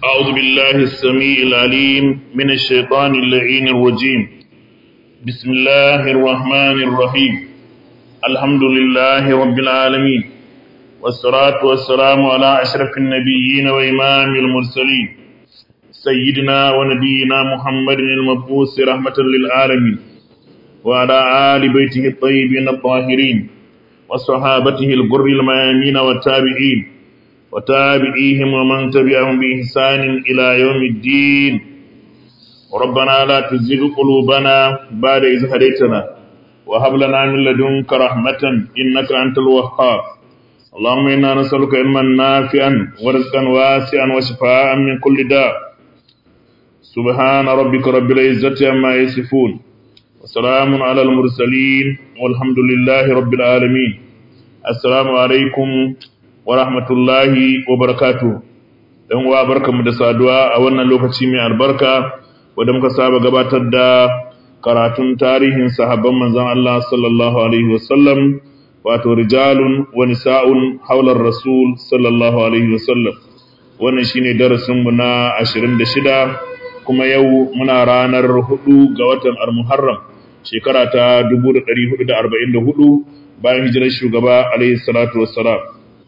أعوذ بالله السميع العليم من الشيطان اللعين الرجيم بسم الله الرحمن الرحيم الحمد لله رب العالمين والصلاة والسلام على أشرف النبيين وإمام المرسلين سيدنا ونبينا محمد المبعوث رحمة للعالمين وعلى آل بيته الطيبين الطاهرين وصحابته الغر الميامين والتابعين وتابعيهم ومن تبعهم بإحسان إلى يوم الدين ربنا لا تزغ قلوبنا بعد إذ هديتنا وهب لنا من لدنك رحمة إنك أنت الوهاب اللهم إنا نسألك علما نافعا ورزقا واسعا وشفاء من كل داء سبحان ربك رب العزة عما يصفون وسلام على المرسلين والحمد لله رب العالمين السلام عليكم wa rahmatullahi wa barakatu ɗan uwa barkamu da saduwa a wannan lokaci mai albarka wadda muka saba gabatar da karatun tarihin sahabban manzon Allah sallallahu alaihi wasallam wato rijalun wa nisa'un haular rasul sallallahu alaihi wasallam wannan shine darasin mu na 26 kuma yau muna ranar 4 ga watan al-Muharram shekara ta 1444 bayan hijirar shugaba alaihi salatu wassalam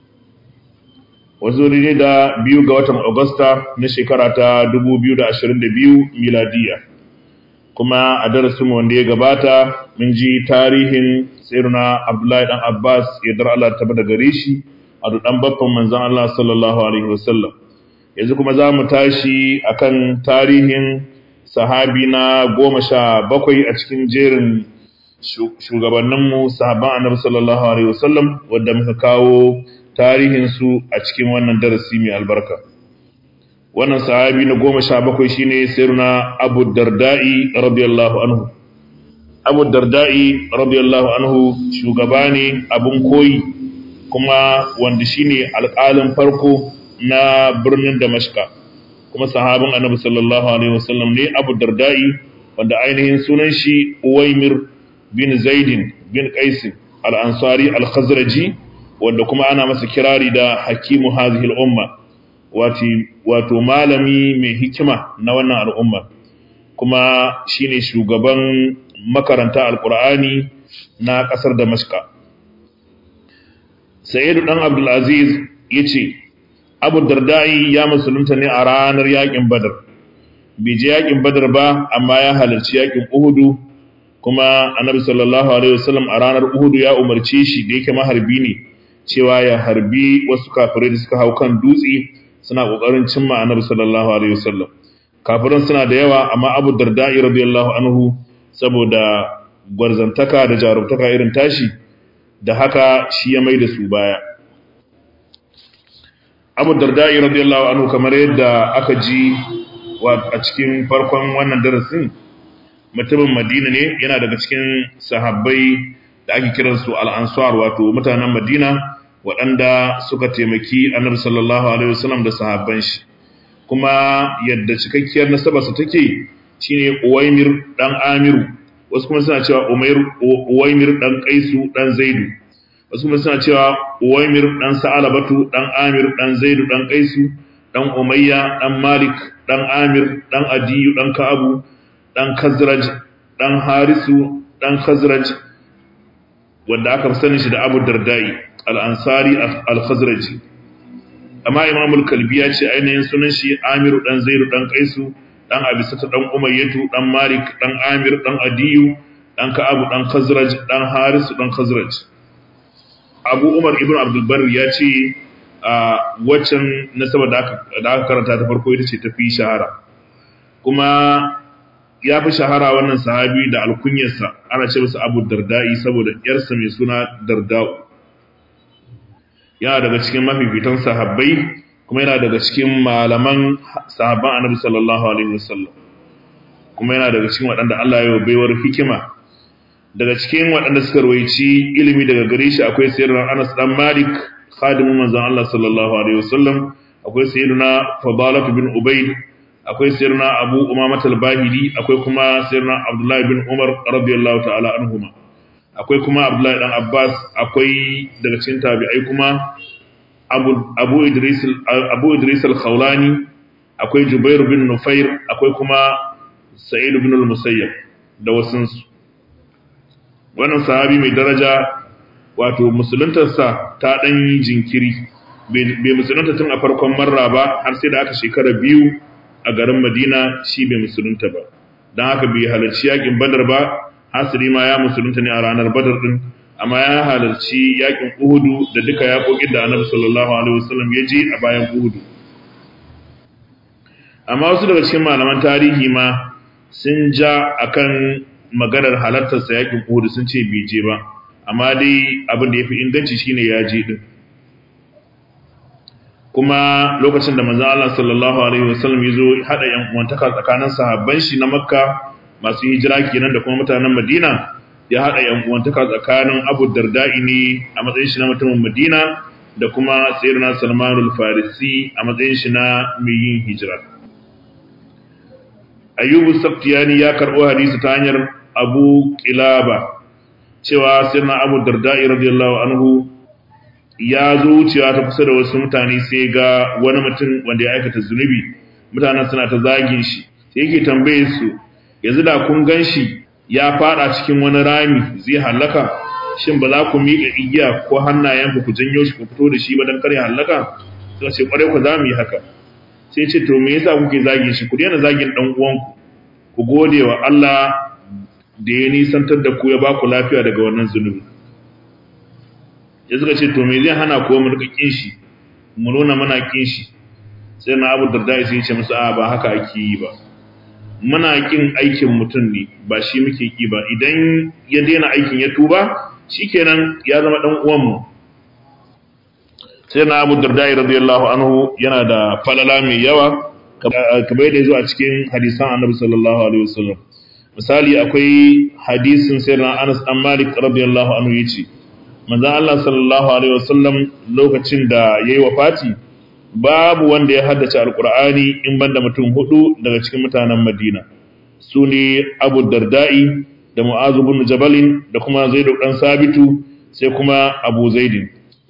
wasu ne da biyu ga watan Agusta na shekara ta 2022 miladiya kuma a darasin wanda ya gabata mun ji tarihin tsiruna Abdullahi dan Abbas ya dar Allah ta bada gare shi a dudan babban manzon Allah sallallahu alaihi wasallam yanzu kuma za mu tashi akan tarihin sahabi na goma sha bakwai a cikin jerin shugabanninmu sahaban annabi sallallahu alaihi wasallam wanda muka kawo tarihinsu a cikin wannan darasi mai albarka wannan sahabi na goma sha bakwai shine sirna abu darda'i radiyallahu anhu abu darda'i radiyallahu anhu shugaba ne abin koyi kuma wanda shine alƙalin farko na birnin damashka kuma sahabin annabi sallallahu alaihi wasallam ne abu darda'i wanda ainihin sunan shi uwaimir bin zaidin bin qaisin al-ansari al-khazraji wanda kuma ana masa kirari da hakimu hazihil umma wato malami mai hikima na wannan al'umma kuma shine shugaban makaranta alkur'ani na kasar damashka sa'idu dan abdulaziz ya ce abu dardai ya musulunta ne a ranar yakin badar bai je yakin badar ba amma ya halarci yakin uhudu kuma annabi sallallahu alaihi wasallam a ranar uhudu ya umarce shi da yake maharbi ne cewa ya harbi wasu kafirai da suka hau kan dutse suna kokarin cimma annabi sallallahu alaihi wasallam kafiran suna da yawa amma Abu Darda'i radiyallahu anhu saboda gwarzantaka da jarumtaka irin tashi da haka shi ya mai da su baya Abu Darda'i radiyallahu anhu kamar yadda aka ji a cikin farkon wannan darasin mutumin Madina ne yana daga cikin sahabbai da ake kiransu al-ansar wato mutanen Madina waɗanda suka taimaki annabi sallallahu alaihi wasallam da sahabban shi kuma yadda cikakkiyar nasabarsa take shine Uwaymir dan Amiru wasu kuma suna cewa Umayr Uwaymir dan Qaisu dan Zaidu wasu kuma suna cewa Uwaymir dan Sa'alabatu dan Amir dan Zaidu dan Qaisu dan Umayya dan Malik dan Amir dan Adiyu dan Ka'abu dan Khazraj dan Harisu dan Khazraj wanda aka sani shi da Abu Dardai al-Ansari al-Khazraji amma Imam al-Kalbi ya ce ainihin sunan shi Amiru dan Zairu dan Qaisu dan Abisata dan Umayyatu dan Malik dan Amir dan Adiyu dan Ka'abu dan Khazraj dan Harisu dan Khazraj Abu Umar ibn Abdul Barr ya ce a waccan nasaba da aka da aka karanta ta farko ita ce tafi shahara kuma ya fi shahara wannan sahabi da alkunyarsa ana ce masa Abu Darda'i saboda yarsa mai suna Darda'u yana daga cikin mafifitan sahabbai kuma yana daga cikin malaman sahabban annabi sallallahu alaihi wasallam kuma yana daga cikin waɗanda Allah ya baiwar hikima daga cikin waɗanda suka rawaici ilimi daga gare shi akwai sayyidina Anas dan Malik khadimin manzon Allah sallallahu alaihi wasallam akwai sayyidina Fadalah bin Ubayd akwai sayyidina Abu Umamah al-Bahili akwai kuma sayyidina Abdullah bin Umar radiyallahu ta'ala anhuma akwai kuma Abdullahi dan Abbas akwai daga cikin tabi'ai kuma Abu Abu Idris Abu Idris al-Khawlani akwai Jubair bin Nufair akwai kuma Sa'id bin al-Musayyab da wasunsu wannan sahabi mai daraja wato musuluntarsa ta ɗan jinkiri bai musulunta tun a farkon marra ba har sai da aka shekara biyu a garin madina shi bai musulunta ba don haka bai halarci yakin badar ba hasiri ma ya musulunta ne a ranar badar din amma ya halarci yakin uhudu da duka yakokin da annabi sallallahu alaihi wasallam ya je a bayan uhudu amma wasu daga cikin malaman tarihi ma sun ja akan maganar halartarsa yakin uhudu sun ce bai je ba amma dai abin da ya fi inganci shine ya je din kuma lokacin da manzon Allah sallallahu alaihi wasallam ya zo hada yan uwantaka tsakanin sahabban shi na Makka masu hijira kenan da kuma mutanen Madina ya hada yan uwantaka tsakanin Abu Darda'i ne a matsayin shi na mutumin Madina da kuma Sayyidina Salman al-Farisi a matsayin shi na mai yin hijira Ayyubu Saftiyani ya karbo hadisi ta hanyar Abu Qilaba cewa Sayyidina Abu Darda'i radiyallahu anhu ya zo wucewa ta kusa da wasu mutane sai ga wani mutum wanda ya aikata zunubi mutanen suna ta zagin shi sai yake tambaye su yanzu da kun gan shi ya fada cikin wani rami zai halaka shin ba za ku miƙa igiya ko hannayen ku janyo shi ku fito da shi ba don kare halaka suka ce kwarai ku za mu yi haka sai ce to me yasa kuke zagin shi ku daina zagin dan uwanku ku gode wa Allah da ya nisantar da ku ya ba ku lafiya daga wannan zunubi ya suka ce to me zai hana ko mu rika kin shi mu nuna muna kin shi sai na Abu Darda sai ya ce musu a ba haka ake yi ba muna kin aikin mutum ne ba shi muke ki ba idan ya daina aikin ya tuba shikenan ya zama dan uwan mu sai na Abu Darda radiyallahu anhu yana da falala mai yawa kamar da yazo a cikin hadisan Annabi sallallahu alaihi wasallam misali akwai hadisin sayyidina Anas dan Malik radiyallahu anhu yace manzon Allah sallallahu alaihi wasallam lokacin da yayi wafati babu wanda ya haddace alqur'ani in banda mutum hudu daga cikin mutanen Madina sune Abu Darda'i da Mu'adh ibn Jabal da kuma Zaid dan Sabitu sai kuma Abu Zaid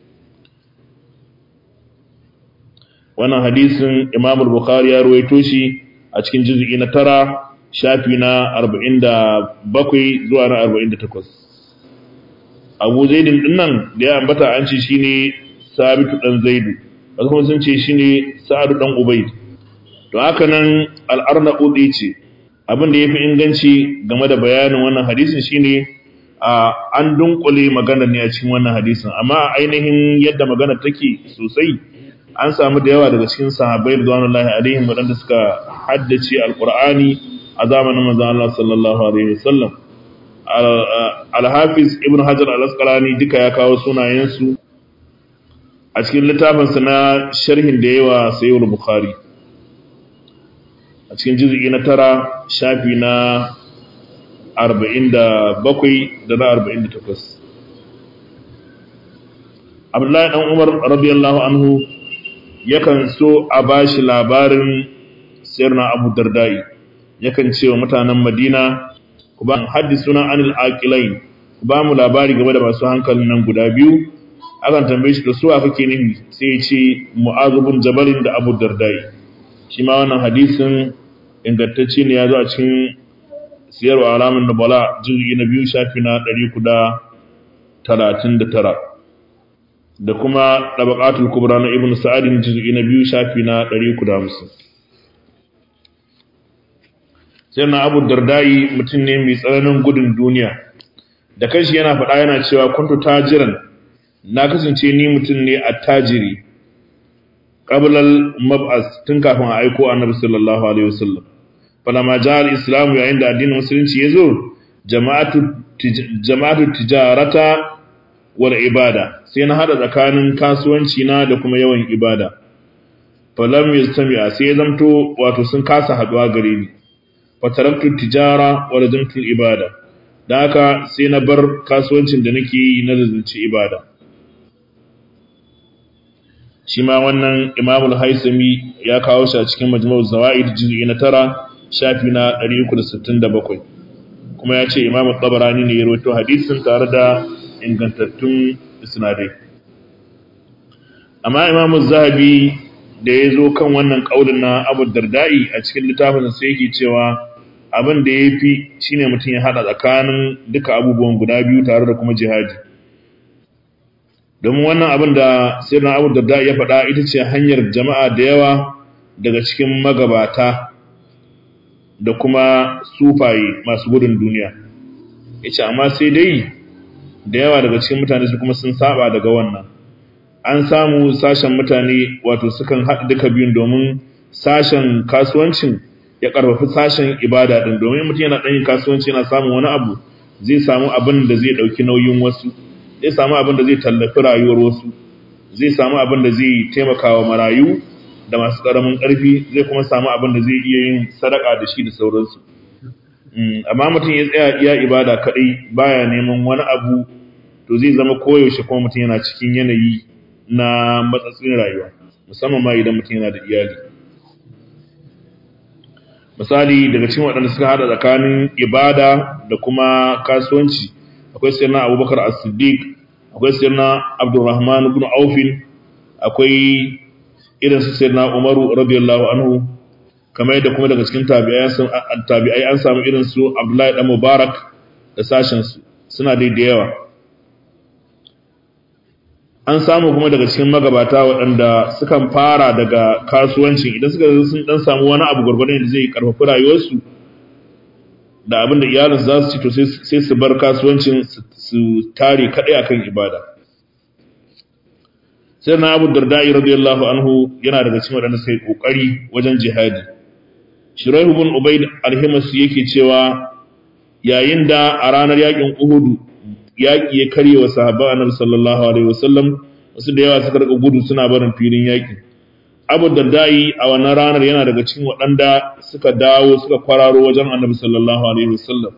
wannan hadisin Imam al-Bukhari ya ruwaito shi a cikin juz'i na tara shafi na 47 zuwa na 48 abu zaidin dinnan da ya ambata an ce shine sabitu dan zaidu wasu kuma sun ce shine sa'adu dan ubayd to haka nan al-arnaudi ce abin da yafi inganci game da bayanin wannan hadisin shine a an dunkule magana ne a cikin wannan hadisin amma ainihin yadda magana take sosai an samu da yawa daga cikin sahabbai radiyallahu alaihim wadanda suka haddace alqur'ani a zamanin manzon Allah sallallahu alaihi wasallam al-hafiz ibn hajar al-asqalani duka ya kawo sunayensu a cikin littafinsa na sharhin da yawa sayyid bukhari a cikin juz'i na tara shafi na 47 da na 48 abdullahi dan umar radiyallahu anhu yakan so a bashi labarin sirna abu dardai yakan ce wa mutanen madina ku ba haddisuna anil aqilain ku ba mu labari game da masu hankalin nan guda biyu akan tambaye shi da su a kake nufi sai ya ce mu'azu bin jabalin da abu dardai shi ma wannan hadisin ingantacce ne ya zo a cikin siyarwa alamun nubala jirgi na biyu shafi na ɗari kuda talatin da tara da kuma ɗabaƙatul kubra na ibn sa'adin jirgi na biyu shafi na ɗari kuda hamsin sai na abu dardai mutum ne mai tsananin gudun duniya da kanshi yana faɗa yana cewa kuntu tajiran na kasance ni mutum ne a tajiri qablal mab'as tun kafin a aiko annabi sallallahu alaihi wasallam falama ja'al islamu yayin da addinin musulunci yazo jama'atu jama'atu tijarata wal ibada sai na hada tsakanin kasuwanci na da kuma yawan ibada falam yastami'a sai zamto wato sun kasa haduwa gare ni fataraktu tijara wa lazimtu ibada da haka sai na bar kasuwancin da nake yi na lazimci ibada shi ma wannan imamul haisami ya kawo shi a cikin majmu'u zawaid juz'i na tara shafi na 367 kuma ya ce imamu tabarani ne ya rawaito hadisin tare da ingantattun isnadai amma imamu zahabi da ya zo kan wannan ƙaunin na abu dardai a cikin littafin sai yake cewa abin da ya fi shi ne mutum ya haɗa tsakanin duka abubuwan guda biyu tare da kuma jihadi domin wannan abin da sirrin abu dardai ya faɗa ita ce hanyar jama'a da yawa daga cikin magabata da kuma sufaye masu gudun duniya ya ce amma sai dai da yawa daga cikin mutane su kuma sun saba daga wannan an samu sashen mutane wato sukan haɗa duka biyun domin sashen kasuwancin ya ƙarfafi sashen ibada ɗin domin mutum yana ɗanyin kasuwanci yana samun wani abu zai samu abin da zai ɗauki nauyin wasu zai samu abin da zai tallafi rayuwar wasu zai samu abin da zai taimaka wa marayu da masu ƙaramin ƙarfi zai kuma samu abin da zai iya yin sadaka da shi da sauransu amma mutum ya tsaya iya ibada kaɗai baya neman wani abu to zai zama koyaushe kuma mutum yana cikin yanayi na matsatsin rayuwa musamman ma idan mutum yana da iyali misali daga cikin waɗanda suka hada tsakanin ibada da kuma kasuwanci akwai sirna abubakar as-siddiq akwai sirna abdurrahman ibn aufin akwai irin su sirna umaru radiyallahu anhu kamar yadda kuma daga cikin tabi'ai an samu irin su abdullahi dan mubarak da sashen su suna dai da yawa an samu kuma daga cikin magabata waɗanda sukan fara daga kasuwancin idan suka sun dan samu wani abu gwargwadon da zai karfafi rayuwarsu da abin da iyalinsu za su ci to sai su bar kasuwancin su tare kaɗai akan ibada sai na abu dardai radiyallahu anhu yana daga cikin waɗanda suka yi ƙoƙari wajen jihadi shiraihu bin ubaid alhimasu yake cewa yayin da a ranar yakin uhudu yaƙi ya karye wa sahabban annabi sallallahu alaihi wasallam wasu da yawa suka rika gudu suna barin filin yaƙi abu dardai a wannan ranar yana daga cikin waɗanda suka dawo suka kwararo wajen annabi sallallahu alaihi wasallam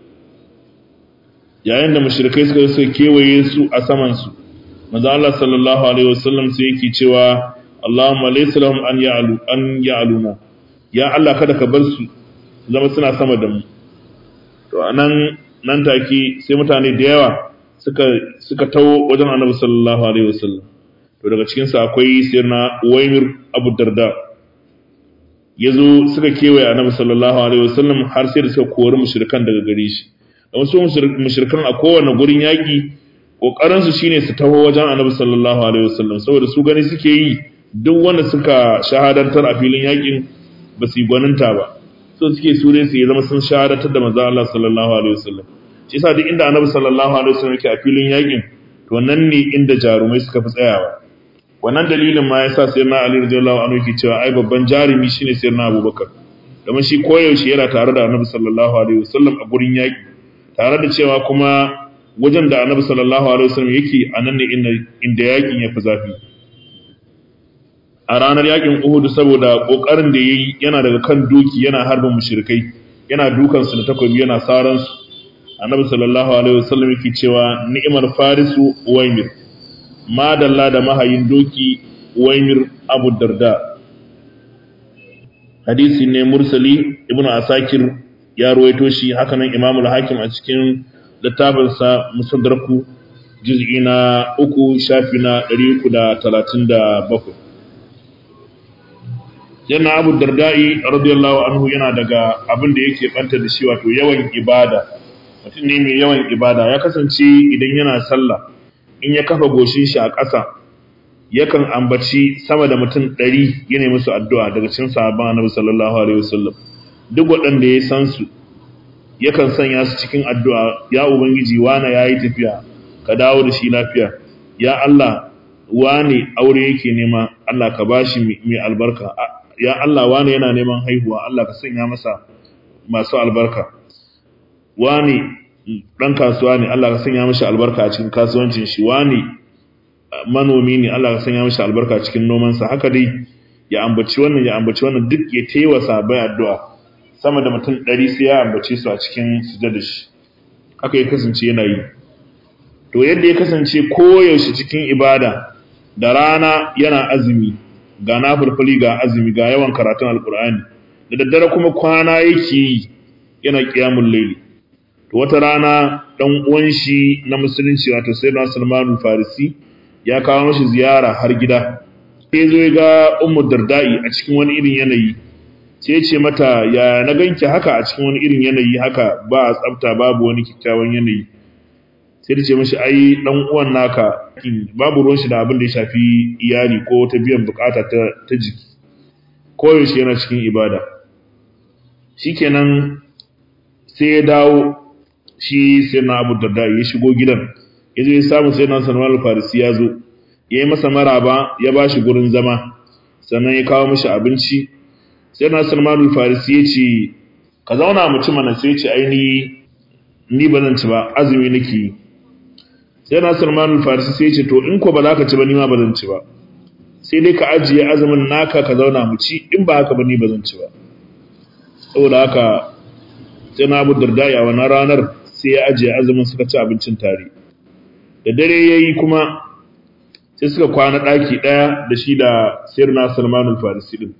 yayin da mushrikai suka suka kewaye su a saman su manzo Allah sallallahu alaihi wasallam sai yake cewa Allahumma laysa lahum an ya'lu an ya'luna ya Allah kada ka bar su zama suna sama da mu to anan nan take sai mutane da yawa suka suka tawo wajen Annabi sallallahu alaihi wasallam to daga cikin su akwai sirna Uwaymir Abu Darda yazo suka kewaye Annabi sallallahu alaihi wasallam har sai da suka kori mushrikan daga gare shi da wasu mushrikan a kowane gurin yaki kokarin su shine su taho wajen Annabi sallallahu alaihi wasallam saboda su gani suke yi duk wanda suka shahadantar a filin yakin ba su yi gwaninta ba so suke su ne su yi zama sun shahadatar da manzo Allah sallallahu alaihi wasallam shi yasa duk inda Annabi sallallahu alaihi wasallam yake a filin yakin to nan ne inda jarumai suka fi tsayawa wannan dalilin ma yasa sai na Ali radiyallahu anhu yake cewa ai babban jarumi shine sai na Abubakar domin shi koyaushe yana tare da Annabi sallallahu alaihi wasallam a gurin yaki tare da cewa kuma wajen da Annabi sallallahu alaihi wasallam yake a nan ne inda inda yakin ya fi zafi a ranar yakin Uhud saboda kokarin da yayi yana daga kan doki yana harbin mushrikai yana dukan su da takobi yana saran su Annabi sallallahu alaihi wasallam yake cewa ni'mar farisu Uwaymir madalla da mahayin doki Uwaymir Abu Darda hadisi ne mursali Ibn Asakir ya ruwaito shi hakanan Imam al-Hakim a cikin littafinsa Musadraku juz'i na uku shafi na 337 yana abu dardai radiyallahu anhu yana daga abin da yake banta da shi wato yawan ibada mutum ne mai yawan ibada ya kasance idan yana sallah in ya kafa goshin shi a ƙasa yakan ambaci sama da mutum ɗari yana musu addu'a daga cikin sahabban annabi sallallahu alaihi wasallam duk waɗanda ya san su yakan sanya su cikin addu'a ya ubangiji wane yayi tafiya ka dawo da shi lafiya ya Allah wane aure yake nema Allah ka bashi mai albarka ya Allah wane yana neman haihuwa Allah ka sanya masa masu albarka wane dan kasuwa ne Allah ka sanya masa albarka a cikin kasuwancin shi wane manomi ne Allah ka sanya masa albarka cikin nomansa haka dai ya ambaci wannan ya ambaci wannan duk ya taiwa sabai addu'a sama da mutum 100 sai ya ambace su a cikin sujada shi haka ya kasance yana yi to yadda ya kasance koyaushe cikin ibada da rana yana azumi ga nafulfuli ga azumi ga yawan karatun alkur'ani da daddare kuma kwana yake yi yana kiyamun laili to wata rana dan uwan shi na musulunci wato sayyidina Salman farisi ya kawo mashi ziyara har gida sai zo ya ga ummu dardai a cikin wani irin yanayi sai ya ce mata ya na ganki haka a cikin wani irin yanayi haka ba tsafta babu wani kyakkyawan yanayi sai ta ce mashi ai dan uwan naka babu ruwan shi da abin da ya shafi iyali ko ta biyan bukata ta, ta jiki koyaushe yana cikin ibada shikenan sai ya dawo shi sai na abu darda ya shigo gidan ya zo ya samu sai na salman al-farisi ya zo ya yi masa maraba ya ba shi gurin zama sannan ya kawo mashi abinci sai na salman al-farisi ya ce ka zauna mutum mana sai ce ai ni ni ba zan ci ba azumi nake yi sai na salman al-farisi sai ce to in ko ba za ka ci ba ni ma ba zan ci ba sai dai ka ajiye azumin naka ka zauna mu ci in ba haka ba ni ba zan ci ba saboda haka sai na abu darda a wannan ranar sai ya ajiye azumin suka ci abincin tare da dare ya yi kuma sai suka kwana ɗaki ɗaya da shi da sayar na salman al-farisi ɗin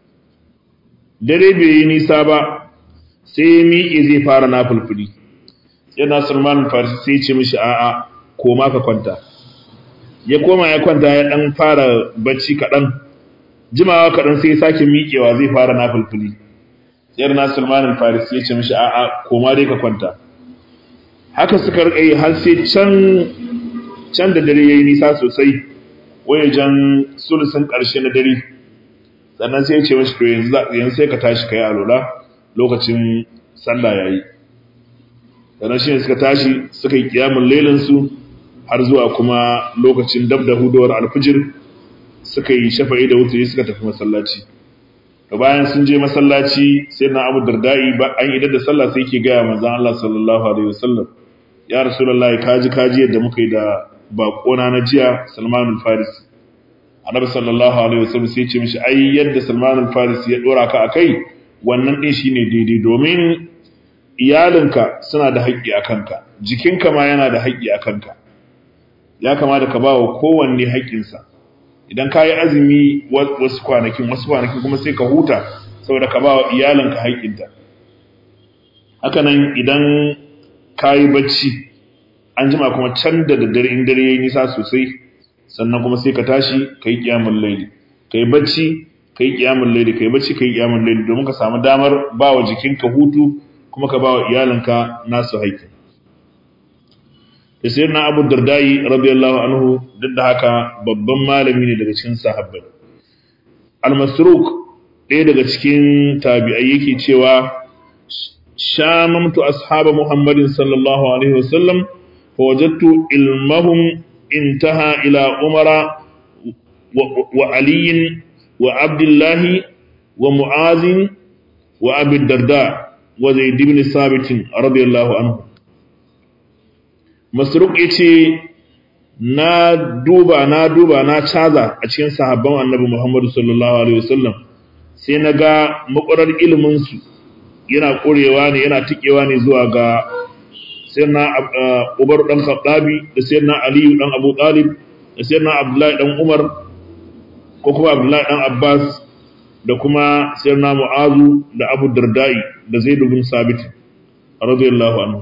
dare bai yi nisa ba sai ya miƙe zai fara na fulfuli sayar na salman al-farisi sai ya ce mishi a'a koma ka kwanta ya koma ya kwanta ya ɗan fara bacci kaɗan jimawa kaɗan sai ya sake miƙewa zai fara na fulfuli sayar na salman al-farisi ya ce mishi a'a koma dai ka kwanta haka suka rika yi har sai can can da dare yayi nisa sosai wajen sulusun ƙarshe na dare sannan sai ya ce mashi to yanzu yanzu sai ka tashi kai alola lokacin sallah yayi sannan shi ne suka tashi suka yi kiyamun lailan su har zuwa kuma lokacin dab da hudowar alfijir suka yi shafa'i da wuturi suka tafi masallaci to bayan sun je masallaci sai na Abu Dardai ba an idar da sallah sai yake ga manzon Allah sallallahu alaihi wasallam ya rasulullahi kaji kaji yadda muka yi da bakona na jiya Salman al-Farisi annabi sallallahu alaihi wasallam sai ya ce mishi ai yadda Salman al-Farisi ya dora ka akai wannan din shine daidai domin iyalinka suna da haƙƙi a kanka jikinka ma yana da haƙƙi a kanka ya kamata ka bawa kowanne haƙƙinsa idan ka yi azumi wasu kwanakin wasu kwanakin kuma sai ka huta saboda ka bawa iyalinka haƙƙinta hakanan idan ka yi bacci an jima kuma can da daddare in dare ya yi nisa sosai sannan kuma sai ka tashi ka yi ƙiyamun laili ka yi bacci ka yi ƙiyamun laili ka yi bacci ka yi ƙiyamun laili domin ka samu damar ba wa jikinka hutu kuma ka ba wa iyalinka nasu haƙƙin da sai na abu dardai radiyallahu anhu duk da haka babban malami ne daga cikin sahabbai al-masruq ɗaya daga cikin tabi'ai yake cewa shamamtu ashaba muhammadin sallallahu alaihi wasallam فوجدت علمهم انتهى إلى عمر وعلي وعبد الله ومعاذ وأبي الدرداء وزيد بن ثابت رضي الله عنه مسروق yace na duba na duba na caza a cikin sahabban annabi Muhammad sallallahu alaihi wasallam sai na ga makwarar ilimin su yana korewa ne yana tikewa ne zuwa ga sayyidina Umar dan Khattabi da sayyidina Ali dan Abu Talib da sayyidina Abdullahi dan Umar ko kuma Abdullahi dan Abbas da kuma sayyidina Mu'azu da Abu Dardai da Zaid bin Sabit radiyallahu anhu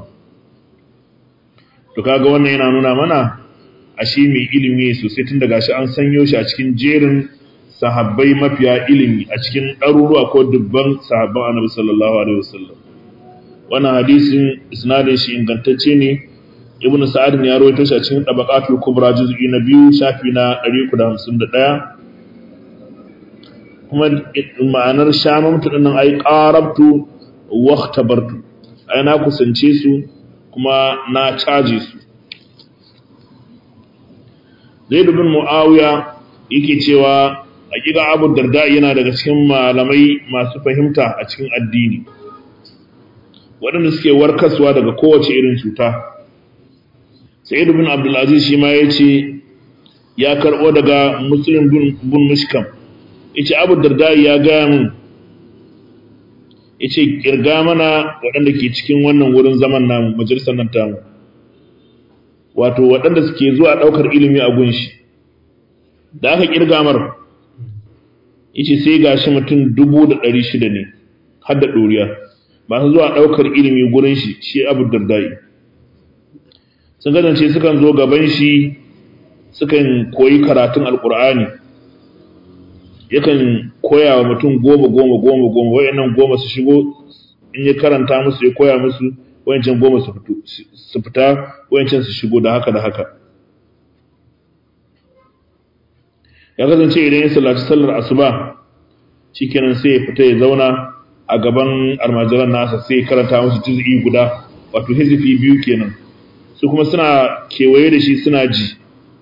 to kaga wannan yana nuna mana ashe mai ilimi sosai tun daga shi an sanyo shi a cikin jerin sahabbai mafiya ilimi a cikin ɗaruruwa ko dubban sahabban Annabi sallallahu alaihi wasallam wannan hadisin isnadin shi ingantacce ne ibn sa'ad ne ya rawaito shi a cikin tabaqatul kubra juz'i na biyu shafi na 351 kuma ma'anar shamamtu din nan ai qarabtu wa ikhtabartu ai na kusance su kuma na caje su Zaid bin Muawiya yake cewa hakika Abu Darda yana daga cikin malamai masu fahimta a cikin addini waɗanda suke warkaswa daga kowace irin cuta sa'id bin abdulaziz shi ma ya ce ya karɓo daga muslim bin mishkam ya ce abu darda ya gaya min ya ce ƙirga mana waɗanda ke cikin wannan wurin zaman namu majalisar nan tamu wato waɗanda suke zuwa ɗaukar ilimi a gunshi da aka ƙirga mar ya ce sai gashi mutum dubu da ɗari shida ne har da ɗoriya masu zuwa ɗaukar ilimi gurin shi shi abu dardai sun kasance sukan zo gaban shi sukan koyi karatun alkur'ani yakan koya wa mutum goma goma goma goma wayannan goma su shigo in ya karanta musu ya koya musu wayancan goma su fito su fita wayancan su shigo da haka da haka ya kasance idan ya sallaci sallar asuba shikenan sai ya fita ya zauna a gaban almajiran nasa sai ya karanta musu juz'i guda wato hizifi biyu kenan su kuma suna kewaye da shi suna ji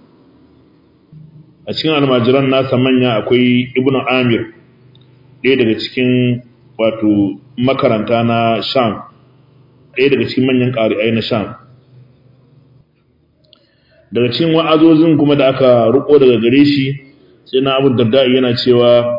a cikin almajiran nasa manya akwai ibnu amir ɗaya daga cikin wato makaranta na sham ɗaya daga cikin manyan ƙari'ai na sham daga cikin wa'azozin kuma da aka riko daga gare shi sai na abu darda yana cewa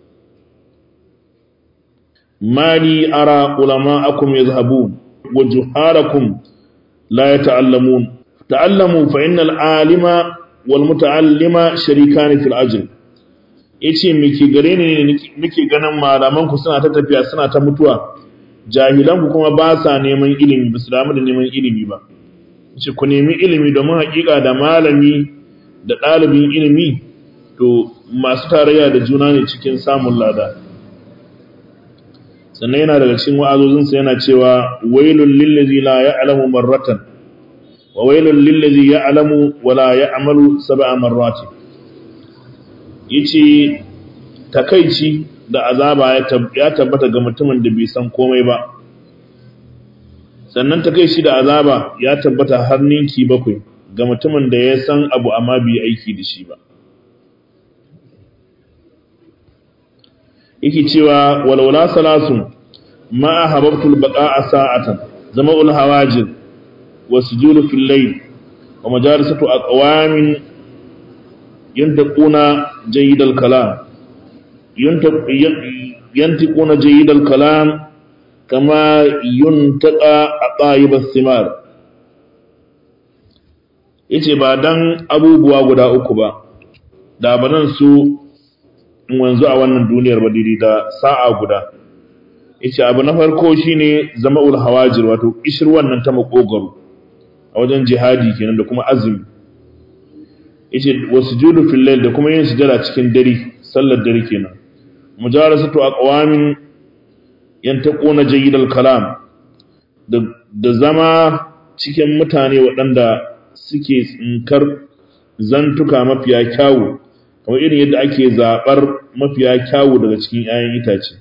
mali ara ulama akum yazhabun wa juharakum la yata'allamun ta'allamu fa innal alima wal muta'allima sharikani fil ajr yace miki gare ne nake ganin malaman ku suna ta tafiya suna ta mutuwa jahilan ku kuma ba sa neman ilimi ba su damu da neman ilimi ba yace ku nemi ilimi domin hakika da malami da ɗalibin ilimi to masu tarayya da juna ne cikin samun lada sannan yana daga cikin wa'azozinsa yana cewa wailul lillazi la ya'lamu marratan wa wailul lillazi ya'lamu wa la ya'malu sab'a marratin yace takaici da azaba ya tabbata ga mutumin da bai san komai ba sannan takaici da azaba ya tabbata har ninki bakwai ga mutumin da ya san abu amma bai aiki da shi ba yake cewa walwala salasun ma hababtul baqa'a sa'atan zama'ul hawajir wasjudu fil layl wa majalisatu aqwamin yantaquna jayyidal kalam yantiquna jayyidal kalam kama yuntaqa aqaibas simar yace ba dan abubuwa guda uku ba da banan su in wanzu a wannan duniyar ba daidai da sa'a guda yace abu na farko shine zama'ul hawajir wato kishir wannan ta makogaro a wajen jihadi kenan da kuma azumi yace wasujudu fil layl da kuma yin sujada cikin dare sallar dare kenan mujarasatu aqwamin yantaquna jayyidal kalam da da zama cikin mutane waɗanda suke tsinkar zantuka mafiya kyawu kamar irin yadda ake zaɓar mafiya kyawu daga cikin 'ya'yan itace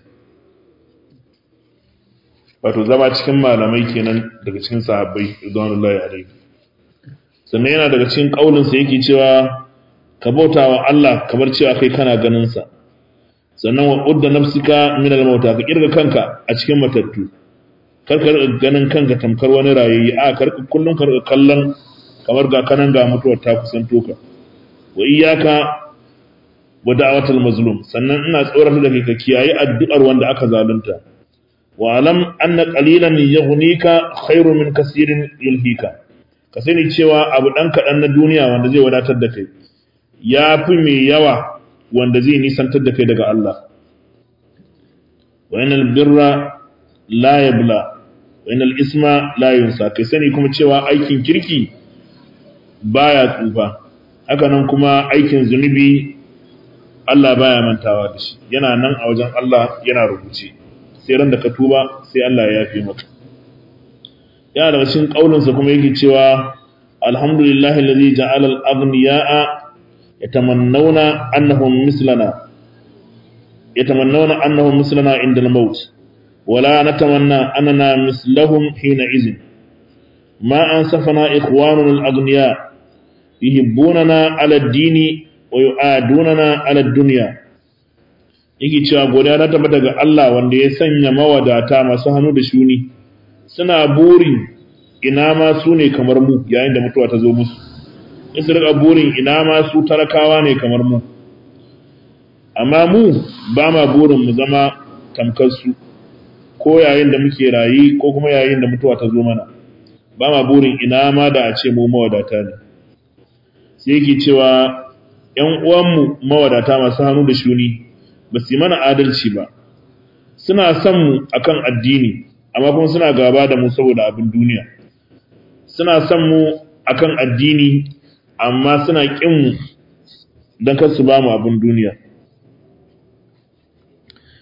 wato zama cikin malamai kenan daga cikin sahabbai ridwanullahi alaihi sannan yana daga cikin ƙaulinsa yake cewa ka bauta wa Allah kamar cewa kai kana ganin sa sannan wa udda nafsika min al-mauta ka kirga kanka a cikin matattu kar ka ganin kanka tamkar wani rayayye a kar kullun ka kallon kamar ga kanan ga mutuwar ta kusanto ka wa iyyaka wa da'watul mazlum sannan ina tsorata da kai ka kiyaye addu'ar wanda aka zalunta wa alam anna qalilan yughnika khairu min kaseerin yulhika ka sani cewa abu dan kadan na duniya wanda zai wadatar da kai yafi mai yawa wanda zai nisantar da kai daga Allah wa inal birra la yabla wa inal isma la yunsa kai sani kuma cewa aikin kirki baya tsufa haka nan kuma aikin zunubi Allah baya mantawa da shi yana nan a wajen Allah yana rubuce sai ran da ka tuba sai Allah ya yafe maka yana daga cikin kaulinsa kuma yake cewa alhamdulillahi allazi ja'ala al-aghniya'a yatamannawna annahum mislana yatamannawna annahum mislana inda al-maut wala natamanna annana mislahum hina izin ma ansafana ikhwanuna al-aghniya yuhibbunana ala ad-dini wa yu'adunana ala ad-dunya yake cewa godiya na tabbata daga Allah wanda ya sanya mawadata masu hannu da shuni suna burin ina ma su ne kamar mu yayin da mutuwa ta zo musu in su rika burin ina ma su talakawa ne kamar mu amma mu ba ma burin mu zama tamkar su ko yayin da muke rayi ko kuma yayin da mutuwa ta zo mana ba ma burin ina ma da a ce mu mawadata ne sai yake cewa ‘yan uwanmu mawadata masu hannu da shuni ba su yi mana adalci ba suna son mu akan addini amma kuma suna gaba da mu saboda abin duniya suna son mu akan addini amma suna kin mu don kar su ba mu abin duniya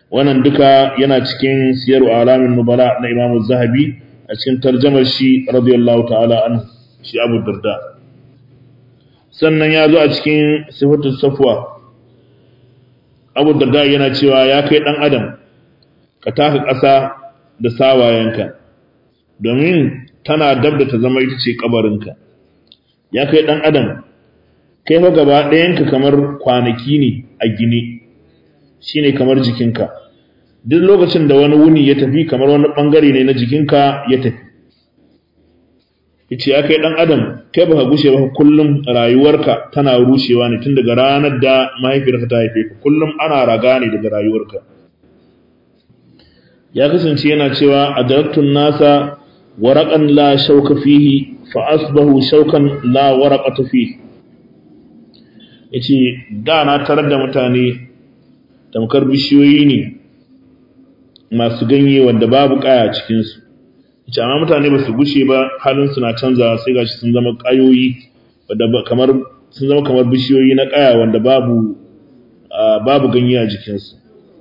wannan duka yana cikin siyar alamin nubala na Imam Zahabi a cikin tarjamar shi radiyallahu ta'ala an shi Abu Darda sannan ya zo a cikin sifatul safwa Abu Darda yana cewa ya kai dan adam ka taka ƙasa da sawayenka domin tana dab da ta zama ita ce kabarinka ya kai dan adam kai fa gaba ɗayanka kamar kwanaki ne a gine shine kamar jikinka duk lokacin da wani wuni ya tafi kamar wani bangare ne na jikinka ya tafi yace ya kai dan adam kai baka gushe ba kullum rayuwarka tana rushewa ne tun daga ranar da mahaifiyarka ta haife ka kullum ana raga ne daga rayuwarka ya kasance yana cewa adaraktun nasa waraqan la shauka fihi fa asbahu shaukan la waraqata fihi yace da na tarar da mutane tamkar bishiyoyi ne masu ganye wanda babu kaya cikin su yace amma mutane ba su gushe ba halin su na canza sai gashi sun zama kayoyi wanda kamar sun zama kamar bishiyoyi na kaya wanda babu babu ganye a jikin su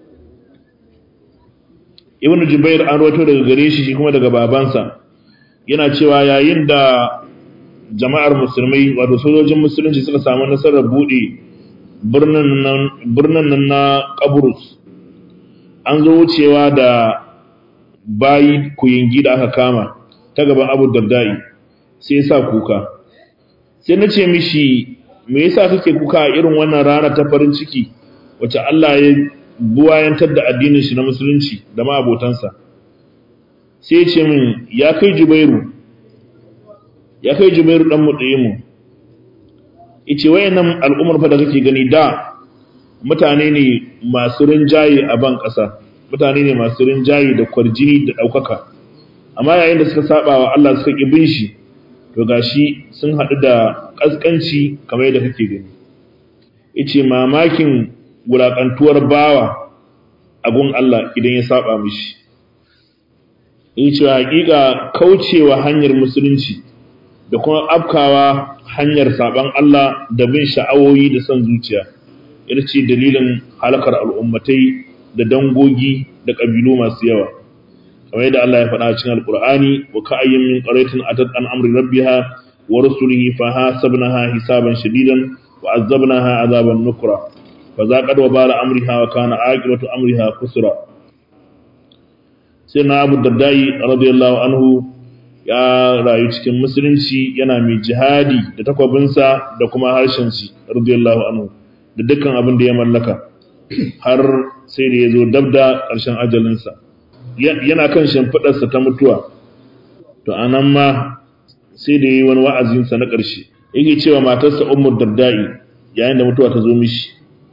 ibnu jubair an rawaito daga gare shi shi kuma daga babansa yana cewa yayin da jama'ar musulmai wato sojojin musulunci suka samu nasarar bude birnin nan na kaburus an zo wucewa da bayi kuyingi da aka kama ta gaban abu dardai sai ya sa kuka sai na ce mishi me yasa kake kuka a irin wannan rana ta farin ciki wacce Allah ya buwayantar da addinin shi na musulunci da ma abotansa sai ce min ya kai jubairu ya kai jubairu dan mu ice wayannan al'ummar fa da kake gani da mutane ne masu rinjaye a ban ƙasa mutane ne masu rinjaye da kwarjini da ɗaukaka amma yayin da suka saba wa Allah suka ƙi bin shi to gashi sun haɗu da ƙasƙanci kamar yadda kake gani ice mamakin wulaƙantuwar bawa abun Allah idan ya saba mishi yace hakika kaucewa hanyar musulunci da kuma afkawa hanyar saban Allah da bin sha'awoyi da son zuciya ita ce dalilin halakar al'ummatai da dangogi da ƙabilu masu yawa kamar yadda Allah ya faɗa a cikin alƙur'ani wa ka'ayyin min qaryatin atat an amri rabbiha wa rusulihi fa hasabnaha hisaban shadidan wa azabnaha azaban nukra fa zaqad wa bala amriha wa kana aqibatu amriha kusra sai na Abu Dardai radiyallahu anhu ya rayu cikin musulunci yana mai jihadi da takwabinsa da kuma harshen shi radiyallahu anhu da dukkan abin da ya mallaka har sai da ya zo dab da ƙarshen ajalinsa yana kan shimfiɗarsa ta mutuwa to anan ma sai da yi wani wa'azinsa na ƙarshe yake cewa matarsa ummu dardai yayin da mutuwa ta zo mishi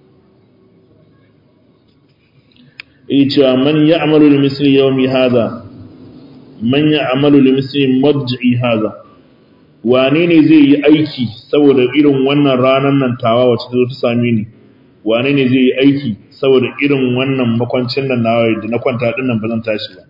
yake cewa man ya'malu li misli yawmi hadha man ya'malu li misli mad'i hadha wane ne zai yi aiki saboda irin wannan ranar nan tawa wacce ta zo ta same ni wane ne zai yi aiki saboda irin wannan makwancin nan nawa da na kwanta din nan ba zan tashi ba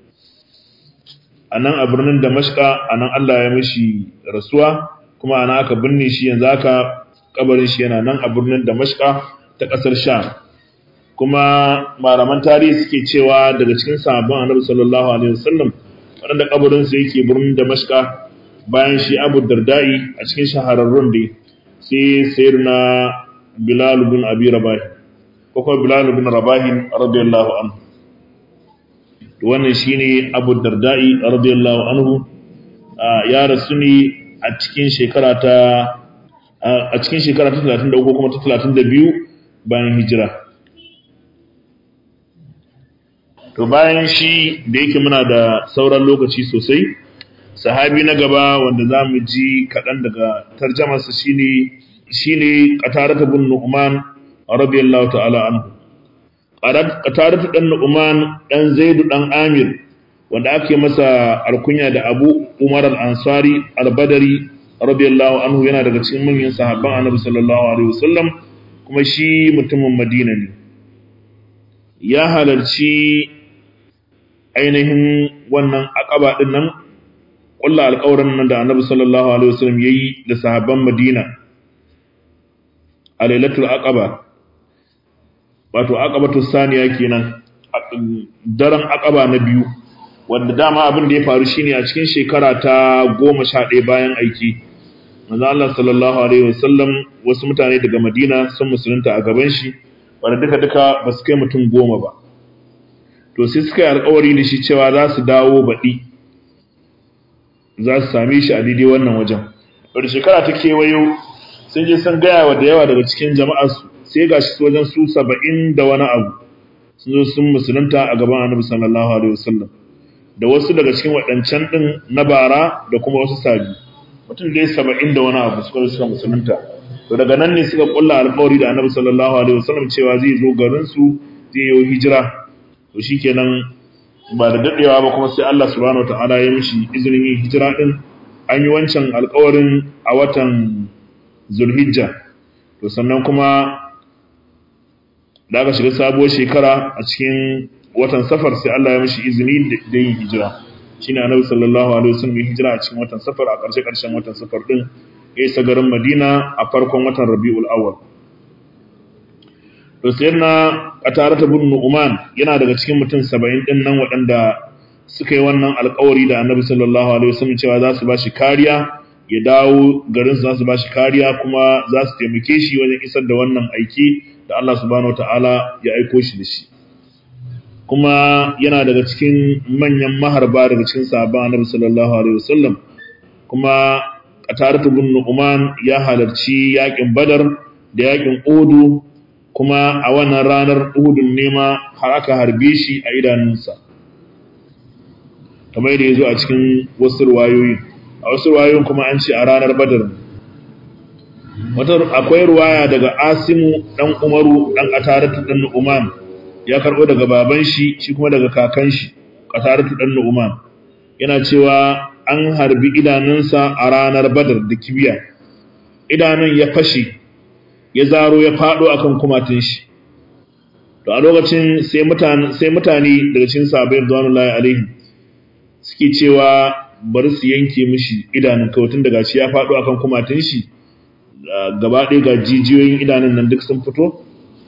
anan a birnin Damashqa anan Allah ya mishi rasuwa kuma ana aka binne shi yanzu aka kabarin shi yana nan a birnin Damashqa ta kasar Sham kuma malaman tarihi suke cewa daga cikin sahabban Annabi sallallahu alaihi wasallam wanda kabarin sa yake birnin Damashqa bayan shi Abu Dardai a cikin shahararrun dai sai sayyidina Bilal bin Abi Rabah ko kuma Bilal bin Rabah radiyallahu anhu wannan shine Abu Dardai radiyallahu anhu ya rasu ne a cikin shekara ta a cikin shekara ta 33 ko kuma ta 32 bayan hijira to bayan shi da yake muna da sauran lokaci sosai sahabi na gaba wanda za mu ji kaɗan daga tarjamarsa shine shine qatarata bin nu'man radiyallahu ta'ala anhu qatarata dan nu'man dan zaidu dan amir wanda ake masa alkunya da abu umar al-ansari al-badari radiyallahu anhu yana daga cikin manyan sahabban annabi sallallahu alaihi wasallam kuma shi mutumin madina ne ya halarci ainihin wannan akaba din nan kullu alƙawarin nan da annabi sallallahu alaihi wasallam yayi da sahabban madina a lailatul aqaba wato aqabatu saniya kenan daren akaba na biyu wanda dama abin da ya faru shine a cikin shekara ta goma sha ɗaya bayan aiki manzo Allah sallallahu alaihi wasallam wasu mutane daga Madina sun musulunta a gaban shi wanda duka duka ba su kai mutum goma ba to sai suka yi alƙawari da shi cewa za su dawo baɗi za su same shi a daidai wannan wajen wadda shekara ta kewayo sun je sun gaya wa da yawa daga cikin jama'arsu sai ga shi wajen su saba'in da wani abu sun zo sun musulunta a gaban annabi sallallahu alaihi wasallam da wasu daga cikin waɗancan ɗin na bara da kuma wasu sabi mutum dai saba'in da wani abu suka suka musulunta to daga nan ne suka kulla alƙawari da annabi sallallahu alaihi wasallam cewa zai zo garin su zai yi hijira to shikenan ba da dadewa ba kuma sai Allah subhanahu wataala ya mishi izinin yin hijira din an yi wancan alƙawarin a watan Zulhijja to sannan kuma da aka shiga sabuwar shekara a cikin watan Safar sai Allah ya mishi izini da yin hijira shine Annabi sallallahu alaihi wasallam ya hijira a cikin watan Safar a ƙarshe ƙarshen watan Safar din ya isa garin Madina a farkon watan Rabiul Awwal to sai na qatarata bin nu'man yana daga cikin mutum 70 din nan waɗanda suka yi wannan alƙawari da annabi sallallahu alaihi wasallam cewa za su bashi kariya ya dawo garin su za su bashi kariya kuma za su taimake shi wajen isar da wannan aiki da Allah subhanahu wataala ya aiko shi da shi kuma yana daga cikin manyan maharba daga cikin sahabban annabi sallallahu alaihi wasallam kuma qataratu bin nu'man ya halarci yakin badar da yakin udu kuma a wannan ranar Uhudun nema har aka harbe shi a idanunsa kamar da ya zo a cikin wasu ruwayoyi a wasu ruwayoyin kuma an ce a ranar Badar wata akwai ruwaya daga Asimu dan Umaru dan Qataratu dan Nu'man ya karbo daga baban shi shi kuma daga kakan shi Qataratu dan Nu'man yana cewa an harbi idanunsa a ranar Badar da kibiya idanun ya fashe ya zaro ya fado akan kumatin shi to a lokacin sai mutane sai mutane daga cikin sahabbai radiyallahu alaihi suke cewa bari su yanke mishi idanun kawai tun daga shi ya fado akan kumatin shi gaba ɗaya ga jijiyoyin idanun nan duk sun fito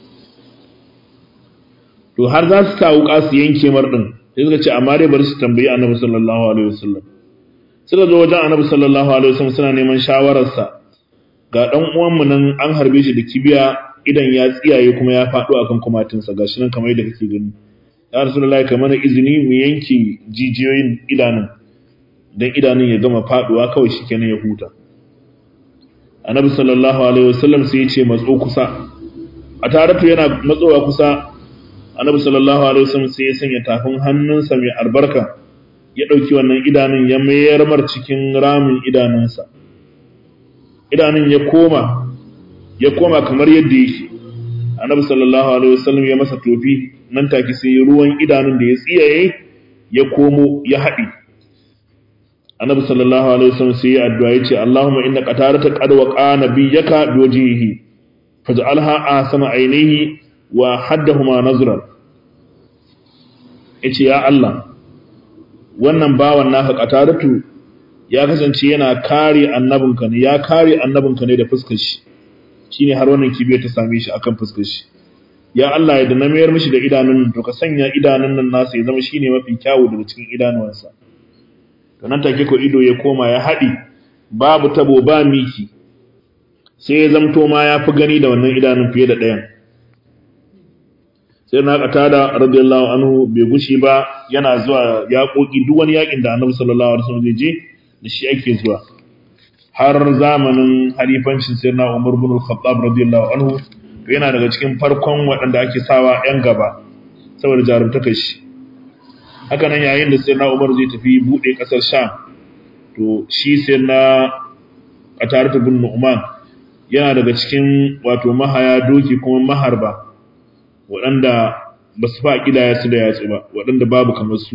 to har za su sa wuka su yanke mar din sai suka ce amma dai bari su tambayi annabi sallallahu alaihi wasallam suka zo wajen annabi sallallahu alaihi wasallam suna neman shawararsa ga ɗan uwanmu nan an harbe shi da kibiya idan ya tsiyaye kuma ya faɗo akan kumatinsa gashi nan kamar yadda kake gani ya rasulullahi ka mana izini mu yanke jijiyoyin idanun dan idanun ya gama faɗuwa kawai shikenan ya huta annabi sallallahu alaihi wasallam sai ya ce matso kusa a taratu yana matsowa kusa annabi sallallahu alaihi wasallam sai ya sanya tafin hannunsa mai albarka ya ɗauki wannan idanun ya mayar mar cikin ramin idanunsa idanun ya koma ya koma kamar yadda yake annabi sallallahu alaihi wasallam ya masa tofi nan take sai ruwan idanun da ya tsiyaye ya komo ya haɗi annabi sallallahu alaihi wasallam sai ya addu'a yace Allahumma inna qatarata qad waqa nabiyyaka biwajhihi faj'alha ahsana ainihi wa haddahuma nazran yace ya Allah wannan bawan naka qataratu ya kasance yana kare annabinka ne ya kare annabinka ne da fuskar shi shine har wannan kibiyar ta same shi akan fuskar shi ya Allah ya da na mayar mishi da idanun to ka sanya idanun nan nasa ya zama shine mafi kyawu daga cikin idanuwansa to nan take ko ido ya koma ya haɗi babu tabo ba miki sai ya zamto ma ya fi gani da wannan idanun fiye da ɗayan sai na da radiyallahu anhu bai gushi ba yana zuwa yaƙoƙi duk wani yaƙin da annabi sallallahu alaihi wasallam zai je da shi ake zuwa har zamanin halifancin sayyidina Umar bin Al-Khattab radiyallahu anhu to yana daga cikin farkon waɗanda ake sawa ƴan gaba saboda jarumtakar shi haka nan yayin da sayyidina Umar zai tafi bude ƙasar Sham to shi sayyidina Qatar bin Nu'man yana daga cikin wato mahaya doki kuma maharba waɗanda ba su fa kidaya su da yatsu ba waɗanda babu kamar su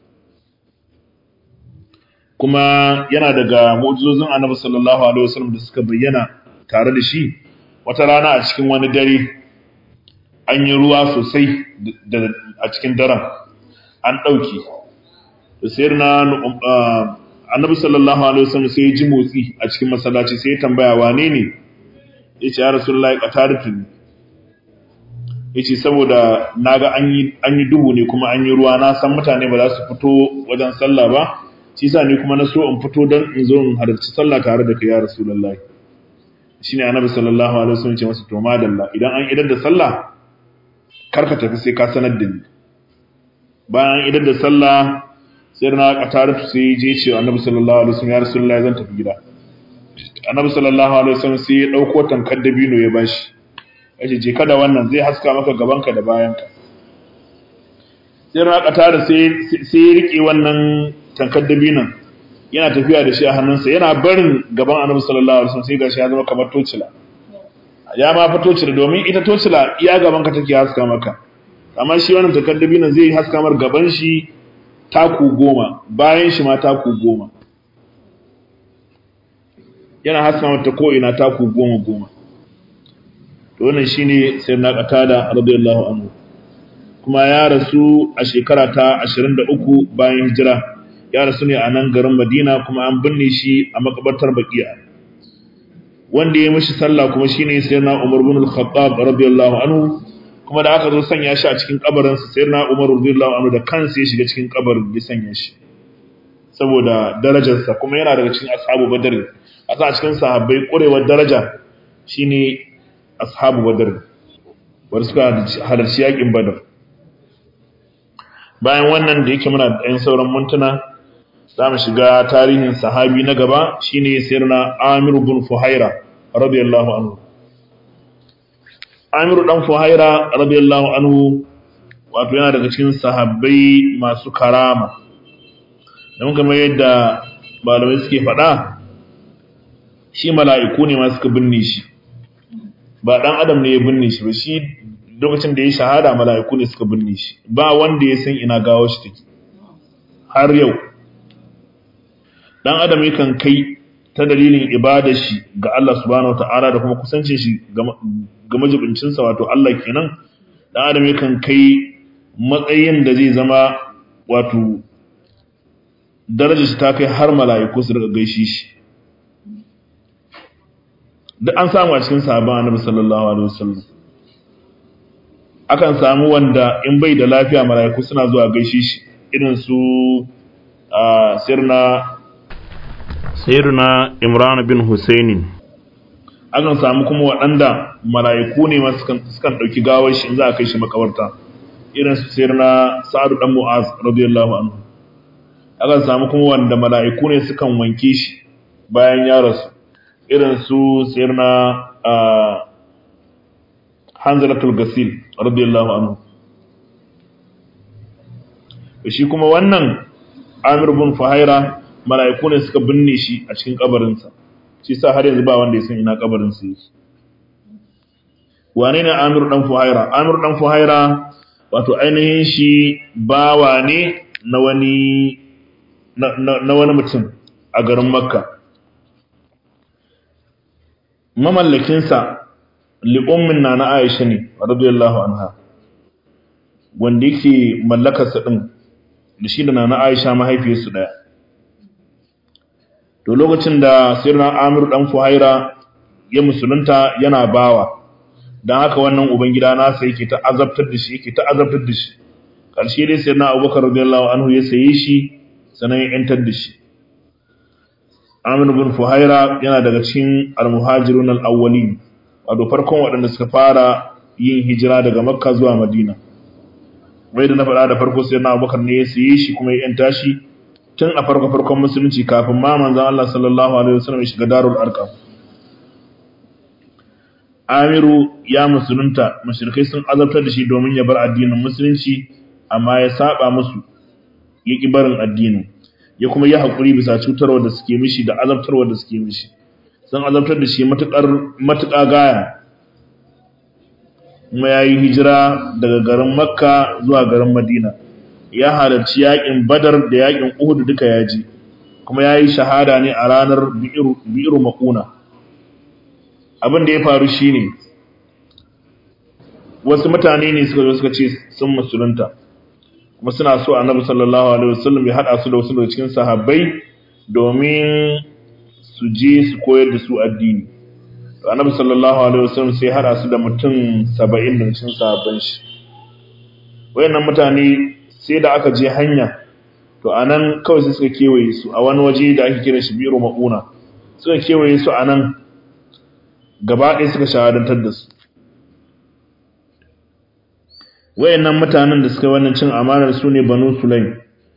kuma yana daga mu'jizozin Annabi sallallahu alaihi wasallam da suka bayyana tare da shi wata rana a cikin wani dare an yi ruwa sosai a cikin daren an ɗauki sai na Annabi sallallahu alaihi wasallam sai ya ji motsi a cikin masallaci sai ya tambaya wane ne yace ya rasulullahi qataratu yace saboda naga an yi an yi duhu ne kuma an yi ruwa na san mutane ba za su fito wajen sallah ba shi yasa ni kuma na so in fito dan in zo in halarci sallah tare da kai ya rasulullahi shine annabi sallallahu alaihi wasallam ce masa to madalla idan an idar da sallah karka tafi sai ka sanar da ni bayan idar da sallah sai na kataratu sai je ce annabi sallallahu alaihi wasallam ya rasulullahi zan tafi gida annabi sallallahu alaihi wasallam sai ya dauko tankar dabino ya bashi yace je kada wannan zai haska maka gabanka da bayanka sai na kataratu sai sai ya rike wannan tankar dabinon yana tafiya da shi a hannunsa yana barin gaban annabi sallallahu alaihi wasallam sai gashi ya zama kamar tocila ya ma fa tocila domin ita tocila iya gaban ka take haska maka amma shi wannan takaddabi nan zai haska mar gaban shi taku goma bayan shi ma taku goma yana haska mata ko ina taku goma goma to wannan shine sayyidina qatada radiyallahu anhu kuma ya rasu a shekara ta 23 bayan hijira ya rasu ne a nan garin Madina kuma an binne shi a makabartar Baqiya wanda ya mishi sallah kuma shine sayyidina Umar ibn al-Khattab radiyallahu anhu kuma da aka zo sanya shi a cikin kabarin sa sayyidina Umar radiyallahu anhu da kansa ya shiga cikin kabarin ya sanya shi saboda darajarsa kuma yana daga cikin ashabu badr asa a cikin sahabbai kurewar daraja shine ashabu badr wanda suka halarci yakin badr bayan wannan da yake muna da ɗan sauran mintuna za mu shiga tarihin sahabi na gaba shine sirna Amir bin Fuhaira radiyallahu anhu Amir dan Fuhaira radiyallahu anhu wato yana daga cikin sahabbai masu karama don kamar yadda malamai suke faɗa shi mala'iku ne ma suka binne shi ba dan adam ne ya binne shi ba shi lokacin da ya shahada mala'iku ne suka binne shi ba wanda ya san ina gawo shi take har yau dan adam yakan kai ta dalilin ibadar shi ga Allah subhanahu wataala da kuma kusancin shi ga majibincin sa wato Allah kenan dan adam yakan kai matsayin da zai zama wato darajar shi ta kai har mala'iku su daga gaishe shi duk an samu a cikin sahabban annabi sallallahu alaihi wasallam akan samu wanda in bai da lafiya mala'iku suna zuwa gaishe shi irin su sirna sirna imran bin husaini akan samu kuma waɗanda mala'iku ne ma sukan sukan dauki gawar shi in za a kai shi makabarta irin su sirna sa'ad dan mu'az radiyallahu anhu akan samu kuma wanda mala'iku ne sukan wanke shi bayan ya rasu irin su sirna hanzalatul gasil radiyallahu anhu shi kuma wannan Amir bin Fuhaira mala'iku ne suka binne shi a cikin kabarinsa shi sa har yanzu ba wanda ya san ina kabarin sa yake wane ne Amir dan Fuhaira Amir dan Fuhaira wato ainihin shi bawa ne na wani na wani mutum a garin Makka mamallakinsa li'ummin na na Aisha ne radiyallahu anha wanda yake mallakarsa din da shi da na Aisha mahaifiyarsu daya to lokacin da sirna Amir dan Fuhaira ya musulunta yana bawa dan haka wannan ubangida nasa yake ta azabtar da shi yake ta azabtar da shi karshe dai sirna Abubakar radiyallahu anhu ya saye shi sanan ya yantar da shi Amir bin Fuhaira yana daga cikin al-muhajirun al-awwalin wato farkon waɗanda suka fara yin hijira daga Makka zuwa Madina wai da na faɗa da farko sai na Abubakar ne ya siye shi kuma ya yanta shi tun a farko farkon musulunci kafin ma manzon Allah sallallahu alaihi wasallam ya shiga Darul Arqam Amiru ya musulunta mushrikai sun azabtar da shi domin ya bar addinin musulunci amma ya saba musu ya ki barin addinin ya kuma yi hakuri bisa cutarwa da suke mishi da azabtarwa da suke mishi sun azabtar da shi matukar matuƙa gaya kuma ya yi hijira daga garin makka zuwa garin madina ya halarci yaƙin badar da yaƙin uhudu duka ya ji kuma ya yi shahada ne a ranar bi'iru makuna abin da ya faru shi ne wasu mutane ne suka zo suka ce sun musulunta kuma suna so annabi sallallahu alaihi wasallam ya haɗa su da wasu daga cikin sahabbai domin su je su koyar da su addini to annabi sallallahu alaihi wasallam sai hada su da mutum 70 da cikin sahabban shi wayannan mutane sai da aka je hanya to anan kawai sai suka kewaye su a wani waje da ake kira shi biro mauna suka kewaye su anan gaba ɗaya suka shahadantar da su wayannan mutanen da suka yi wannan cin amanar su ne banu sulaim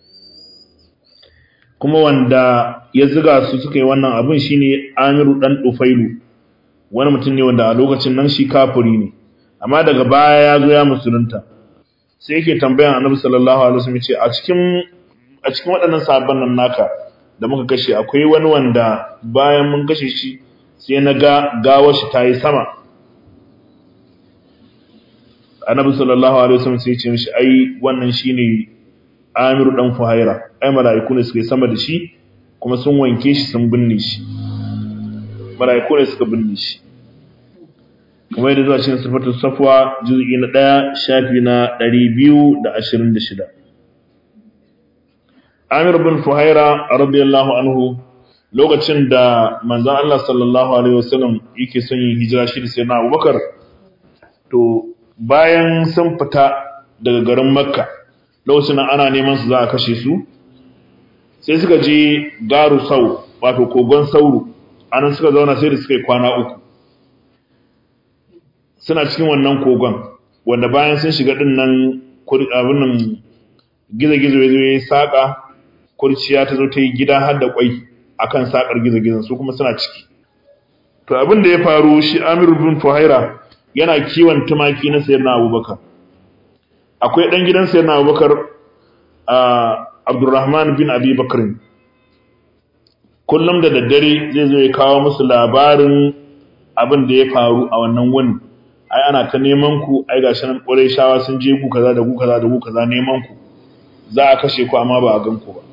kuma wanda ya ziga su suka yi wannan abin shine amiru dan dufailu wani mutum ne wanda a lokacin nan shi kafiri ne amma daga baya ya zo ya musulunta sai yake tambayan annabi sallallahu alaihi wasallam ce a cikin a cikin waɗannan sahabban nan naka da muka kashe akwai wani wanda bayan mun kashe shi sai na ga gawar shi tayi sama annabi sallallahu alaihi wasallam sai ya ce mishi ai wannan shine Amiru dan Fuhaira ai mala'iku ne suka yi sama da shi kuma sun wanke shi sun binne shi mala'iku ne suka binne shi kuma yadda zuwa cikin sifatul safwa juz'i na 1 shafi na 226 Amir bin Fuhaira radiyallahu anhu lokacin da manzon Allah sallallahu alaihi wasallam yake son yin hijira shi da sayyidina Abubakar to bayan sun fita daga garin Makka lokacin nan ana neman su za a kashe su sai suka je garu sau wato kogon sauro anan suka zauna sai da suka yi kwana uku suna cikin wannan kogon wanda bayan sun shiga din nan abin nan gizo-gizo ya zo ya yi saƙa kurciya ta zo ta yi gida har da ƙwai akan saƙar gizo-gizon su kuma suna ciki to abin da ya faru shi amir bin fuhaira yana kiwon tumaki na sayar na abubakar akwai ɗan gidan sayar na abubakar a abdurrahman bin abi bakarin kullum da daddare zai zo ya kawo musu labarin abin da ya faru a wannan wani ai ana ta neman ku ai gashi nan ƙwarai shawa sun je ku kaza da ku kaza da ku kaza neman ku za a kashe ku amma ba a gan ku ba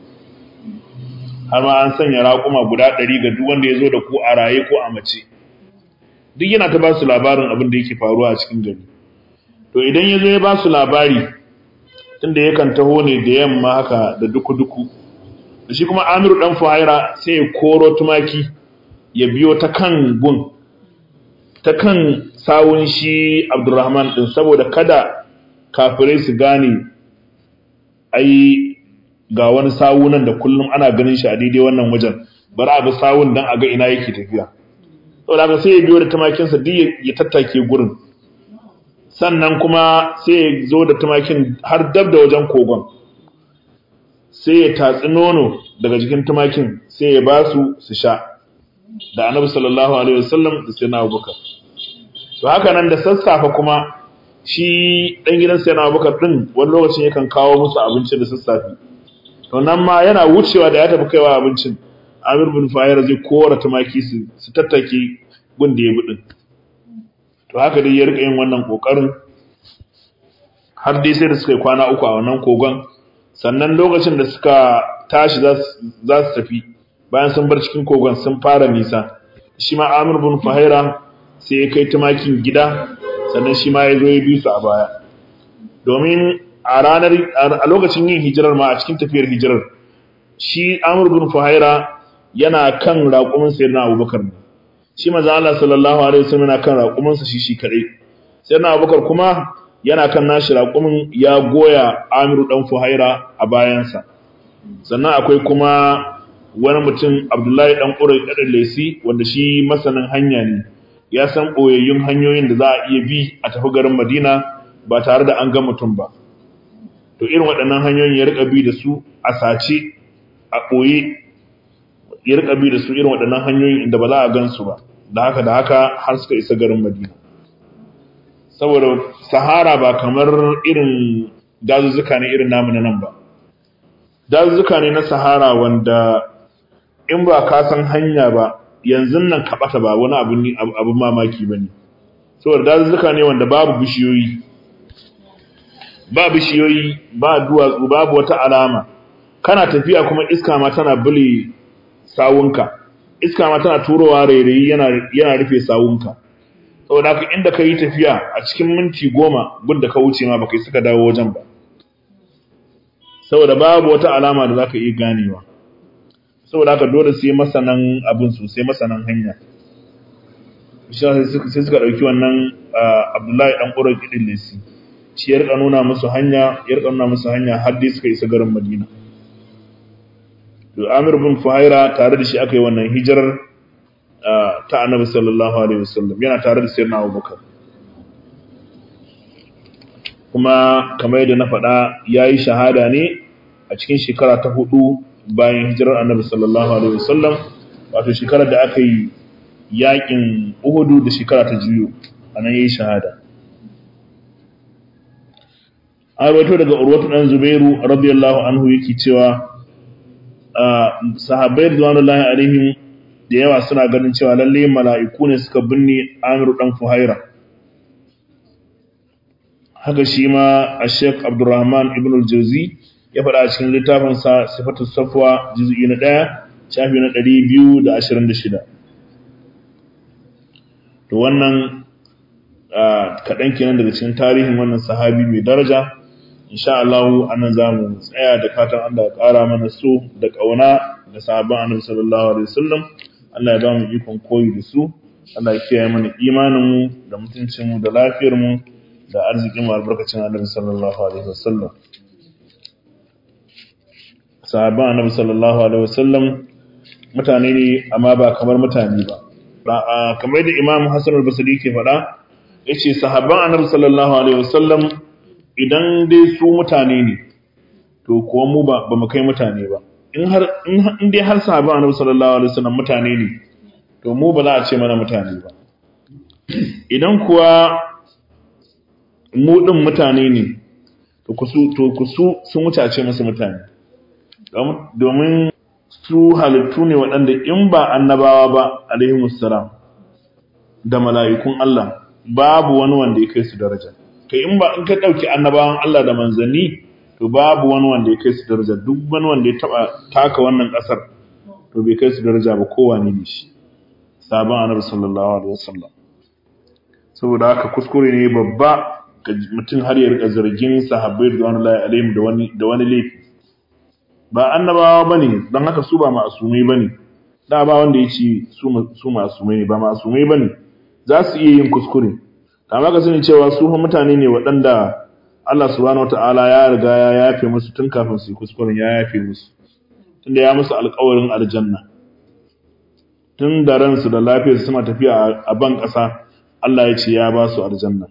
har ma an sanya raƙuma guda ɗari ga duk wanda ya zo da ku a raye ko a mace duk yana ta ba su labarin abin da yake faruwa a cikin gari to idan ya zo ya ba su labari tunda yakan taho ne da yamma haka da duku-duku da shi kuma amiru ɗan fuhaira sai ya koro tumaki ya biyo ta kan gun ta kan sawun shi abdurrahman ɗin saboda kada kafirai su gane ai ga wani sawu nan da kullum ana ganin shi a daidai wannan wajen bari a ga sawun dan a ga ina yake tafiya saboda haka sai ya biyo da tumakinsa duk ya tattake gurin sannan kuma sai ya zo da tumakin har dab da wajen kogon sai ya tatsi nono daga jikin tumakin sai ya ba su su sha da annabi sallallahu alaihi wasallam da sai na abubakar to haka nan da sassafe kuma shi dan gidan sai na abubakar din wani lokacin yakan kawo musu abinci da sassafe to nan ma yana wucewa da ya tafi kaiwa abincin Amir bin Fayar zai kora tumaki su su tattake gun da ya bi din to haka dai ya rika yin wannan kokarin har dai sai da suka yi kwana uku a wannan kogon sannan lokacin da suka tashi za su tafi bayan sun bar cikin kogon sun fara nisa shi ma Amir bin Fahira sai ya kai tumakin gida sannan shi ma ya zo ya bi su a baya domin a ranar a lokacin yin hijirar ma a cikin tafiyar hijirar shi Amr bin Fuhaira yana kan raƙumin sayyidina Abubakar ne shi manzo Allah sallallahu alaihi wasallam yana kan raƙumin sa shi shi kadai sayyidina Abubakar kuma yana kan nashi raƙumin ya goya Amr dan Fuhaira a bayansa sannan akwai kuma wani mutum Abdullahi dan Uray dan Lesi wanda shi masanin hanya ne ya san boyayyun hanyoyin da za a iya bi a tafi garin Madina ba tare da an ga mutum ba to irin waɗannan hanyoyin ya rika bi da su a sace a ɓoye ya rika bi da su irin waɗannan hanyoyin inda ba za a gan su ba da haka da haka har suka isa garin madina saboda sahara ba kamar irin dazuzzuka ne irin namu na nan ba dazuzzuka ne na sahara wanda in ba ka san hanya ba yanzu nan ka ɓata ba wani abin mamaki ba ne saboda dazuzzuka ne wanda babu bishiyoyi ba bishiyoyi ba duwatsu babu wata alama kana tafiya kuma iska ma tana bule sawunka iska ma tana turowa rairayi yana yana rufe sawunka saboda haka inda ka yi tafiya a cikin minti goma gudda ka wuce ma baka yi suka dawo wajen ba saboda babu wata alama da zaka iya ganewa saboda haka dole sai masanan abin sosai masanan hanya sai suka ɗauki wannan abdullahi ɗan ƙurar ƙidin lisi shi ya rika nuna musu hanya ya rika nuna musu hanya har dai suka isa garin madina to amir bin fuhaira tare da shi aka yi wannan hijirar ta annabi sallallahu alaihi wasallam yana tare da sayyidina abubakar kuma kamar yadda na faɗa ya yi shahada ne a cikin shekara ta hudu bayan hijirar annabi sallallahu alaihi wasallam wato shekarar da aka yi yakin uhudu da shekara ta juyo a nan ya yi shahada an rawaito daga urwatu ɗan zubairu radiyallahu anhu yake cewa sahabbai ridwanullahi alaihim da yawa suna ganin cewa lalle mala'iku ne suka binne amiru ɗan fuhaira haka shi ma a sheik abdurrahman ibn al-jauzi ya faɗa a cikin littafinsa sifatu safwa juz'i na ɗaya shafi na ɗari biyu da ashirin da shida to wannan kaɗan kenan daga cikin tarihin wannan sahabi mai daraja insha Allah anan za mu tsaya da fatan Allah ya ƙara mana so da ƙauna da sahabban annabi sallallahu alaihi wasallam Allah ya ba mu ikon koyi da su Allah ya kiyaye mana imanin mu da mutuncin mu da lafiyar mu da arzikin mu albarkacin annabi sallallahu alaihi wasallam sahabban annabi sallallahu alaihi wasallam mutane ne amma ba kamar mutane ba kamar da Imam Hassan al-Basri ke faɗa yace sahabban annabi sallallahu alaihi wasallam idan dai su mutane ne to kuwa mu ba ba mu kai mutane ba in har in dai har sahabban annabi sallallahu alaihi wasallam mutane ne to mu ba za a ce mana mutane ba idan kuwa mu din mutane ne to kusu to kusu sun wuce a ce musu mutane domin su halittu ne waɗanda in ba annabawa ba alaihimussalam da mala'ikun Allah babu wani wanda ya kai su daraja kai in ba in ka ɗauki annabawan Allah da manzanni to babu wani wanda ya kai su daraja duk wani wanda ya taɓa taka wannan ƙasar to bai kai su daraja ba kowane ne shi sabon annabi sallallahu alaihi wasallam saboda haka kuskure ne babba ga mutum har ya rika zargin sahabbai da wani alaihim da wani da wani laifi ba annabawa bane dan haka su ba ma'asumai bane da ba wanda yace su su ma'asumai ne ba ma'asumai bane za su iya yin kuskure amma ka sani cewa su mutane ne waɗanda Allah subhanahu wataala ya riga ya yafe musu tun kafin su yi kuskuren ya yafe musu tunda ya musu alƙawarin aljanna tun da ransu da lafiyarsu suna tafiya a ban ƙasa Allah ya ce ya ba su aljanna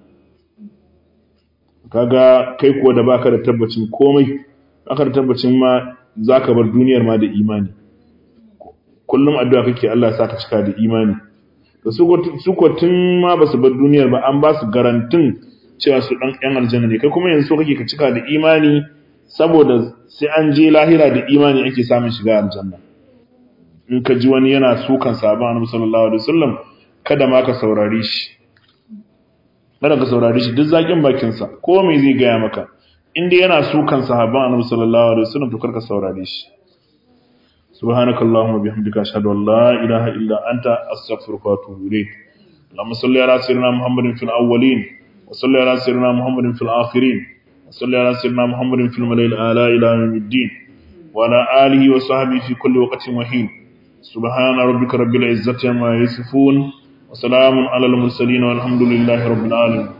kaga kai kuwa da baka da tabbacin komai baka da tabbacin ma zaka bar duniyar ma da imani kullum addu'a kake Allah ya saka cika da imani to su su ko tun ma basu bar duniyar ba an ba su garantin cewa su dan yan aljanna ne kai kuma yanzu kake ka cika da imani saboda sai an je lahira da imani ake samun shiga aljanna in ka ji wani yana sukan sabon annabi sallallahu alaihi wasallam kada ma ka saurare shi kada ka saurare shi duk zakin bakin sa ko me zai gaya maka in dai yana sukan sahabban annabi sallallahu alaihi wasallam to karka saurare shi subhanakallahumma bihamdika ashhadu an la ilaha illa anta astaghfiruka wa atubu ilayk اللهم صل على سيدنا محمد في الأولين وصل على سيدنا محمد في الآخرين وصل على سيدنا محمد في الملائكة الأعلى إلى يوم الدين وعلى آله وصحبه في كل وقت وحين سبحان ربك رب العزة عما يصفون وسلام على المرسلين والحمد لله رب العالمين